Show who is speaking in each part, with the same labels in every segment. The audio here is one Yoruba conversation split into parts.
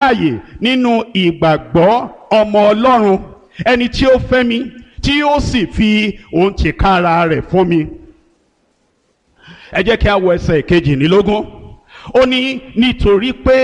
Speaker 1: láàyè nínú ìgbàgbọ́ ọmọ ọlọ́run ẹni tí ó fẹ́ mi tí ó sì fi òun tìkára rẹ̀ fún mi. ẹ jẹ́ kí a wo ẹsẹ̀ kejìlélógún ó ní nítorí pé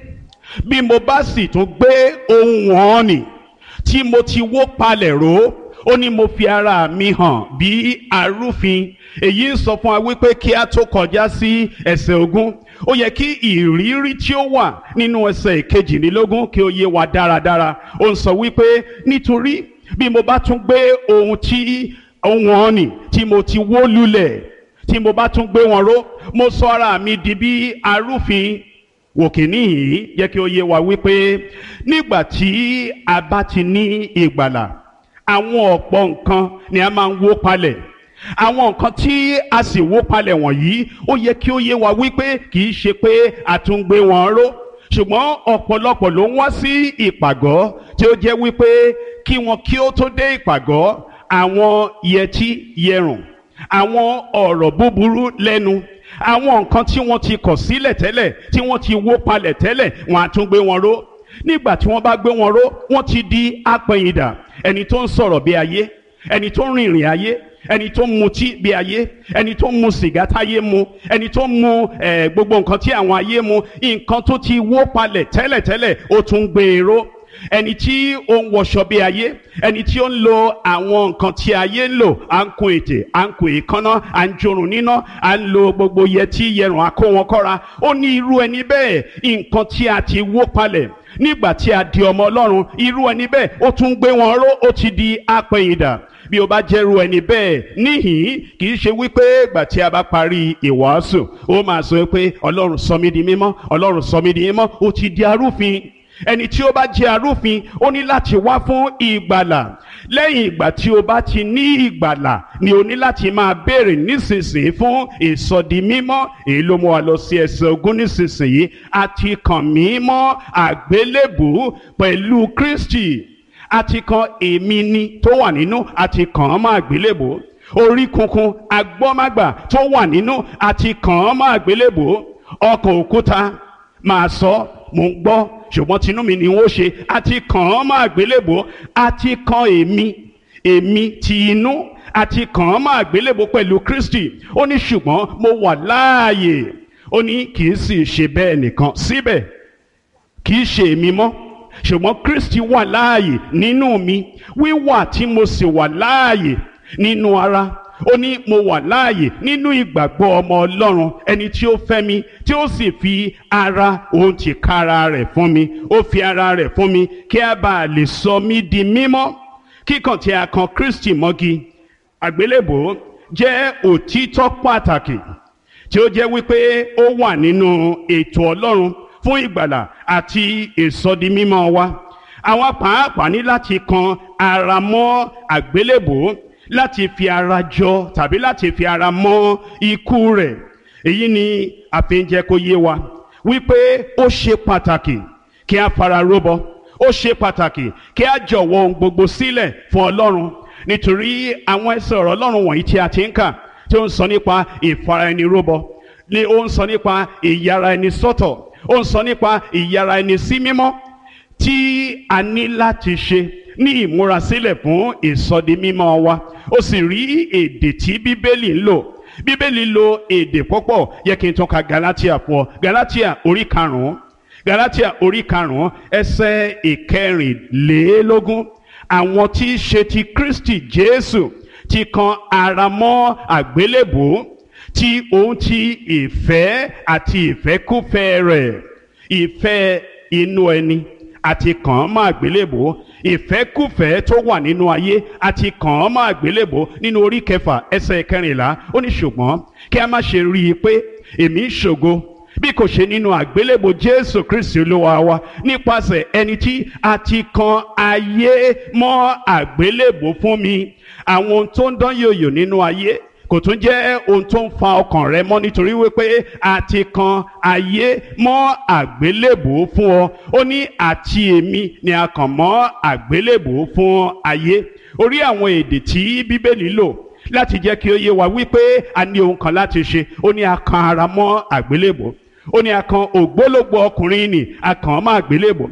Speaker 1: bí mo bá sì tún gbé ohun wọn nì tí mo ti wó palẹ̀ ró ó ní mo fi ara mi hàn bí arúfin èyí ń sọ fún wa wípé kí a tó kọjá sí ẹsẹ̀ ogún ó yẹ kí ìrírí tí ó wà nínú ẹsẹ̀ kejìlélógún kí ó yé wa dáradára ó ń sọ wípé nítorí bí mo bá tún gbé ohun tí ohun ọ̀nì tí mo ti wó lulẹ̀ tí mo bá tún gbé wọn ró mo sọ ara mi di bí arúfin wòkìní yìí jẹ́ kí ó yé wa wípé nígbà tí a bá ti ní ìgbàlà àwọn ọ̀pọ̀ nǹkan ni a máa ń wó palẹ̀ àwọn nǹkan tí a sì wó palẹ̀ wọ̀nyí ó yẹ kí ó yé wa wípé kì í ṣe pé a tún gbé wọn ró ṣùgbọ́n ọ̀pọ̀lọpọ̀ ló ń wá sí ìpàgọ́ tí ó jẹ́ wípé kí wọn kí ó tó dé ìpàgọ́ àwọn yẹtí yẹrùn àwọn ọ̀rọ̀ búburú lẹ́nu àwọn nǹkan tí wọ́n ti kọ̀ sílẹ̀ tẹ́lẹ̀ tí wọ́n ti wó palẹ̀ tẹ́lẹ̀ wọ́n á tún gbé wọn ró nígbà tí wọ́n bá gbé wọn ró wọ́n ti di apẹ̀yìndà ẹni tó ń sọ̀rọ̀ bí ayé ẹni tó ń rìnrìn ayé ẹni tó ń mutí bí ayé ẹni tó ń mu sìgá táyé mu ẹni tó ń mu eh, gbogbo nǹkan tí àwọn ayé mu nǹkan tó ti wó palẹ̀ tẹ́lẹ̀tẹ́lẹ̀ ó tún gbé e ró ẹni tí ó ń wọṣọ bí ayé ẹni tí ó ń lo àwọn nǹkan tí ayé ń lò à ń kun ètè à ń kun èékánná à ń jorun níná à ń lo gbogbo yẹtí yẹrùn àkó wọn kọ́ra ó ní irú ẹni bẹ́ẹ̀ nǹkan tí a ti wó palẹ̀ nígbà tí a di ọmọ ọlọ́run irú ẹni bẹ́ẹ̀ ó tún gbé wọn ró ó ti di apẹ̀yìndà bí o bá jẹ́rú ẹni bẹ́ẹ̀ níhìn kì í ṣe wípé ìgbà tí a bá parí ìwàásù ó máa sọ pé ọlọ́run sọ mí di mímọ́ ọlọ́run sọ mí di mímọ́ ó ti di arúfin ẹni tí ó bá jẹ́ arúfin ó ní láti wá fún ìgbàlà lẹ́yìn ìgbà tí o bá ti ní ìgbàlà ni o ní láti máa béèrè nísinsìnyí fún ìsọdi mímọ́ èyí ló mú wa lọ sí ẹsẹ̀ ogún nísinsìnyí àti kàn mí mọ́ àgbélébù pẹ̀lú Kristi àti kan èmi ni tó wà nínú àti kàn án mọ́ àgbélébù orí kunkun agbọ́mágbà tó wà nínú àti kàn án mọ́ àgbélébù ọkàn òkúta máa sọ mò ń gbọ́ ṣùgbọ́n tinú mi ni wọ́n ṣe àti kàn án mọ́ àgbélébò àti kan èmi èmi ti inú àti kàn án mọ́ àgbélébò pẹ̀lú Kristi ó ní ṣùgbọ́n mo wà láàyè ó ní kì í sì ṣe bẹ́ẹ̀ nìkan síbẹ̀ kì í ṣe èmi mọ́ ṣùgbọ́n Kristi wà láàyè nínú mi wíwà tí mo sì wà láàyè nínú ara ó ní mo wà láàyè nínú ìgbàgbọ́ ọmọ ọlọ́run ẹni tí ó fẹ́ mi tí ó sì fi ara òun ti kára rẹ̀ fún mi ó fi ara rẹ̀ fún mi kí a bá lè sọ mí di mímọ́ kíkàn tí a kan Kristi mọ́gi àgbélébò jẹ́ òtítọ́ pàtàkì tí ó jẹ́ wípé ó wà nínú ètò ọlọ́run fún ìgbàlà àti ìsọdimímọ́ wa àwọn pàápàá ní láti kan ara mọ́ àgbélébò láti fi ara jọ tàbí láti fi ara mọ́ ikú rẹ̀ èyí ni àfihàn kó yé wa wípé ó ṣe pàtàkì kí a fara róbọ ó ṣe pàtàkì kí a jọ̀wọ́ ohun gbogbo sílẹ̀ fún Ọlọ́run nítorí àwọn ẹsẹ̀ ọ̀rọ̀ Ọlọ́run wọ̀nyí tí a ti ń kà tí ó ń sọ nípa ìfara ẹni róbọ ni ó ń sọ nípa ìyára ẹni sọ́tọ̀ ó ń sọ nípa ìyára ẹni sí mímọ́ tí a ní láti ṣe ní ìmúrasílẹ̀ fún ìsọdi mímọ́ wa ó sì rí èdè tí bíbélì ń lò bíbélì lo èdè púpọ̀ yẹ kí n tún ka galatia fún ọ galatia orí karùn-ún galatia orí karùn-ún ẹsẹ̀ ìkẹrìnlélógún àwọn tí í ṣe ti kristi jésù ti kan ara mọ́ àgbélébùú tí òun ti ìfẹ́ àti ìfẹ́kúfẹ́ rẹ̀ ìfẹ́ inú ẹni àti kàn án mọ́ àgbélébò ìfẹ́kùfẹ́ tó wà nínú ayé àti kàn án mọ́ àgbélébò nínú orí kẹfà ẹsẹ̀ kẹrìnlá ó ní ṣùgbọ́n kí a má ṣe rí i pé èmi ń ṣògo bí kò ṣe nínú àgbélébò jésù kristi olúwa wa nípasẹ̀ ẹni tí a ti kan ayé mọ́ àgbélébò fún mi àwọn ohun tó ń dán yòyò nínú ayé kò tún jẹ́ ohun tó ń fa ọkàn rẹ mọ́ nítorí wípé a ti kan ayé mọ́ àgbélébùú fún ọ ó ní àti èmi ni a kàn mọ́ àgbélébùú fún ayé orí àwọn èdè tí bíbélì lò láti jẹ́ kí ó yé wa wípé a ní ohun kan láti ṣe ó ní a kan ara mọ́ àgbélébùú ó ní a kan ògbólógbò ọkùnrin nì a kàn án mọ́ àgbélébùú